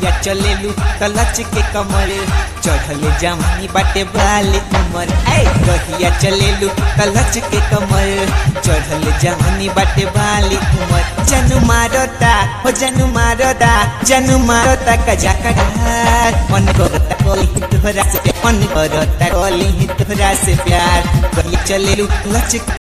कहिया चलेलू कलच के कमर चढ़ले जवानी बाटे बाली उमर ऐ कहिया चलेलू कलच के कमर चढ़ले जवानी बाटे बाली उमर जनू मारता हो जनू मारता जनू मारता कजा कटार मन करता कोली तोहरा से मन करता कोली तोहरा से प्यार कहिया चलेलू कलच